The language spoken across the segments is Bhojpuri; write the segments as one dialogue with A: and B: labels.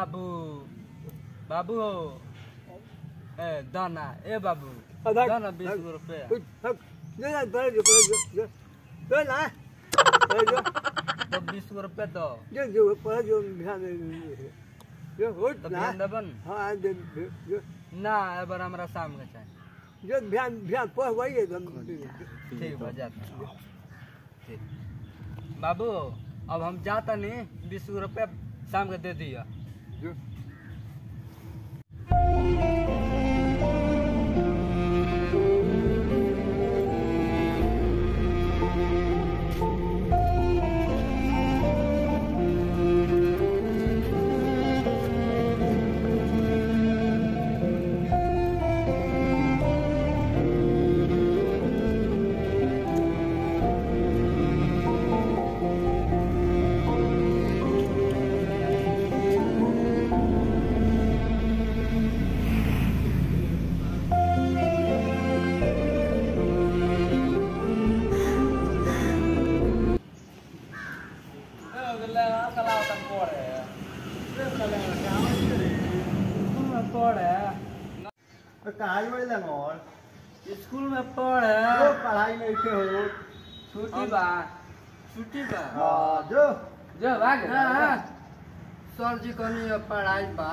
A: बाबू बाबू हो ए दाना ए बाबू
B: अधर-
A: दाना बीस गो रुपया
B: ये ना पहले जो पहले जो जो तो ना पहले जो
A: तो बीस गो रुपया दो
B: जो जो पहले जो ध्यान दे जो हो
A: तो
B: ना
A: ध्यान देबन
B: हाँ दे जो
A: ना एबर हमरा शाम के चाहिए
B: जो ध्यान ध्यान पह वही है तो
A: ठीक बा जाता ठीक बाबू अब हम जाता नहीं बीस गो रुपया शाम के दे दिया
B: जो
C: कहाई वाली लगोल
A: स्कूल में पढ़े
C: जो पढ़ाई नहीं के हो
A: छुट्टी बा छुट्टी बा
C: हाँ जो
A: जो भाग सर जी कहनी है पढ़ाई बा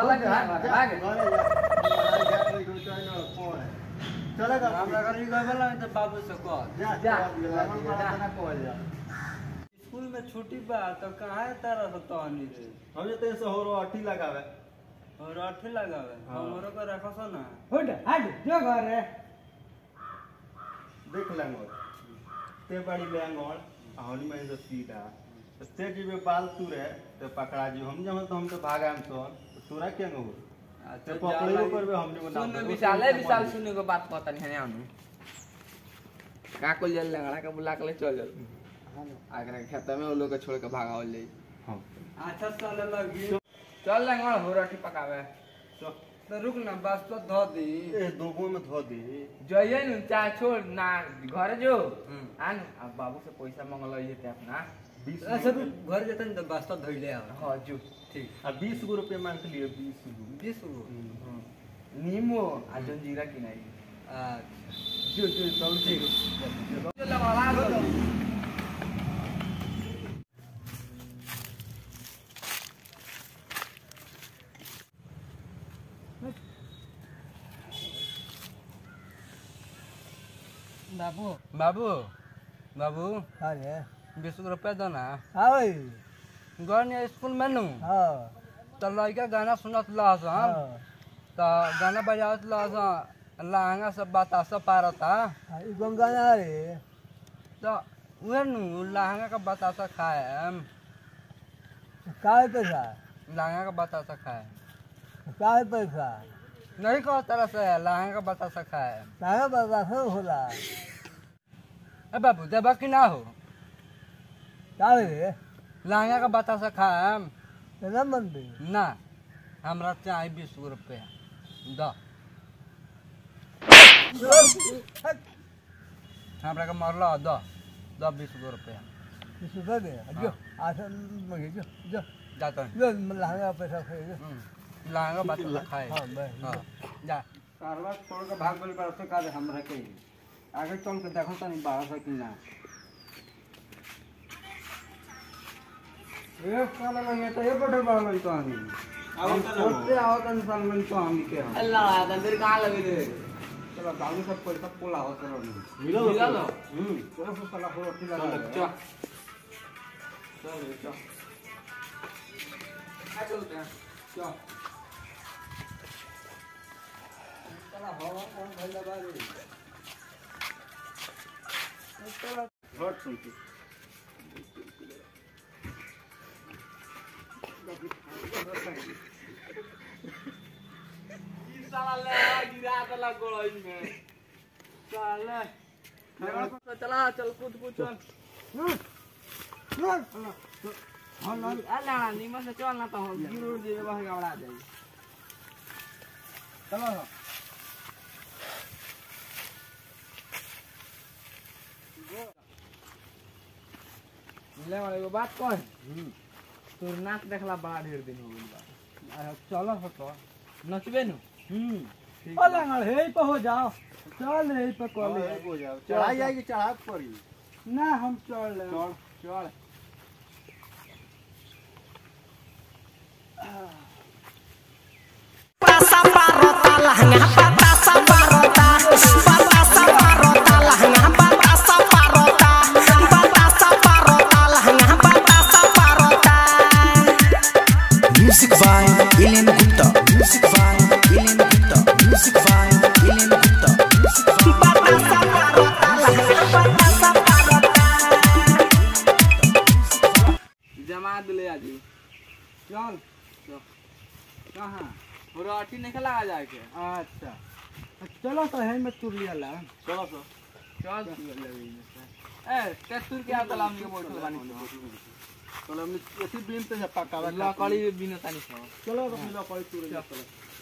C: चलेगा
A: हमरा घर गए वाला तो बाबू से कह
C: जा
A: जा।
C: जा कॉल जा
A: स्कूल में छुट्टी बा तो कहाँ तरह से तहनी रे
C: हम जते से हो रो अठी लगावे
A: और अठे लगावे
C: हाँ।
A: हमरो को रखो सो ना
B: हट हट जो घर है
C: देख लेंगो ते बड़ी लेंगोल हनी में जो सीधा तो ते जी में बाल तू रे ते पकड़ा जी हम जब तो हम तो भागा हम तो तोरा क्या हो ते पकड़े को करबे हमने को नाम
D: सुन विशाल है विशाल सुने को बात पता नहीं है आनु का को जल लंगड़ा का बुला के ले चल चल आगरा के खेत में वो लोग के छोड़ के भागावल जाई
C: हां
A: अच्छा चले लगी
D: चल लंगड़ा हो रोटी पकावे
C: तो
A: तो रुक ना बस तो धो दी
C: ए दोगो में धो दे
D: जइए न चाहे छोड़ ना घर जो
A: हम्म।
D: आन अब बाबू से पैसा मंगल ये ते अपना
C: बीस
A: अच्छा रुक घर जतन तो बस तो धोइले आ
D: हां जो
A: ठीक
C: आ बीस गो रुपये मांग लिए बीस गो
A: बीस गो
D: नीमो आ जंजीरा की नहीं
A: अच्छा
D: जो जो सब ठीक चल लंगड़ा
A: बाबू बाबू बाबू
B: अरे
A: बीस गो रुपया दो ना
B: हाँ भाई
A: घर ने स्कूल में नू
B: हाँ
A: तो लड़का गाना सुनत लहस हम
B: हाँ
A: तो गाना बजावत लहस लहंगा सब बतासा पारता
B: हाँ, ई गंगाना रे
A: तो उहे नु लहंगा का बतासा खाए हम
B: काहे पैसा
A: लहंगा का बतासा खाए
B: काहे पैसा
A: नहीं कहो तरह से लहंगा का बतासा खाए
B: काहे पैसा सब होला
A: ए बाबू देबा कि ना हो
B: काहे रे
A: लहंगा का बतासा खाए हम
B: तेरा मन भी
A: ना हमरा चाहिए बीस गो रुपया दो हमरा के मरलो दो दो बीस गो रुपया
B: सुधा दे जो आठ मंगे जो जो
A: जाता हूँ
B: जो लहंगा पैसा खाए जो
A: लहंगा बतासा खाए
B: हाँ बस
A: हाँ जा कारवा छोड़ के भाग गइल बार से का दे हमरा के आगे चल के देखो तनी बाहर से कि ना ए साला लगे तो ये बड़े बड़ा लगे तो हम हम सोचते आओ तन साल में तो हम के हम
D: अल्लाह अंदर कहां लगे रे
A: चलो गाड़ी सब कोई सब पोला हो चलो
C: मिलो
D: मिला लो
A: हम्म पूरा सब साला हो ठीक लगा
D: चल
A: चल
D: चल
A: चल
D: आ चलते हैं
A: चल साला हवा कौन भइला बारे चलो
C: हट सुन के
D: साला ले गिरा दला गोड़ई में साला चला चल कूद कूद चल अल्लाह नीमन से चल ना तो हम गिर दे वहां गबड़ा जाई
A: चलो
D: मिले वाले को बात कौन तोर नाक देखला बड़ा ढेर दिन हो गइल बा
A: चलो हटो
D: नचबे नु
A: हम्म ओ लंगड़ हे पे हो जाओ चल हे पे कॉल
C: हो जाओ चढ़ाई जाएगी चढ़ा पड़ी
A: ना हम चल ले
C: चढ़
D: चल
E: pasa parota lahanga patasa parota patasa parota lahanga patasa parota patasa parota lahanga patasa parota
F: Music by Elen Gupta. Music by Elen Gupta. Music by Elen Gupta.
E: patasa parota lahanga patasa parota
D: जमा दिले आज
A: चल कहाँ
D: और अठी नहीं खेला जाए के
A: अच्छा चलो तो है में तुर लिया ला
C: चलो सर
D: चल ए तेतुर के आता लाम के बोल बानी
C: चलो हमने ऐसी बीम पे पका
D: लकड़ी बिना तानी छ
C: चलो तो मिलो कोई तूर चलो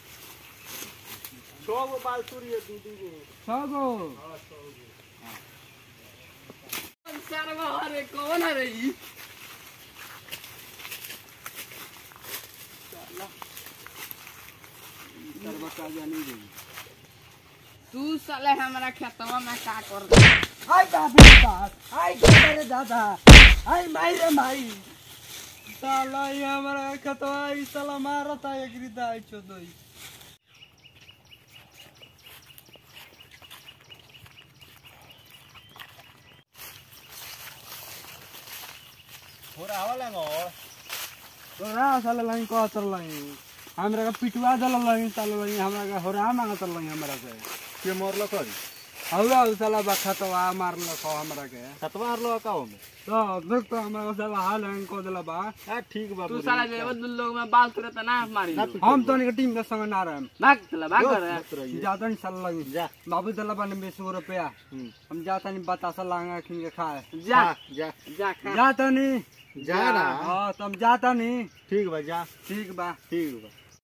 C: छो गो बाल तूरी है दू दू गो
A: छगो
D: सरवा अरे कौन है रे ई
C: सरवा का जानी गई
D: तू साले हमरा खेतवा में का कर दे
A: हाय बाप रे बाप हाय रे दादा हाय माई रे माई साला ये हमारा खतवा ई साला मारता एक रिदा आई चोदई
C: हो रहा वाला ngor
A: तो रा साला लाइन को तर लाइन हमरा का पिटवा दल लाइन साला लाइन हमरा का होरा मांगत लाइन हमरा से
C: के मोरलो करी
A: हौला साला बा खतवा मारल को हमरा के
C: खतवा हरलो का में
A: तो देख तो हमरा साला हाल हंग को देला बा
C: हां ठीक बा
D: तू साला जे बदल लोग में बाल तुरंत ना मारी
A: हम तो नहीं टीम के संग ना रहे
D: भाग चला भाग कर
A: जाता नहीं साला लगी
C: जा
A: बाबू दला बने बीस गो रुपया
C: हम्म।
A: हम जाता नहीं बतासा लांगा खिन के खाए
D: जा
C: जा
D: जा खा
A: जाता नहीं
C: जा ना
A: हाँ तुम जाता नहीं
C: ठीक बा जा
A: ठीक बा
C: ठीक बा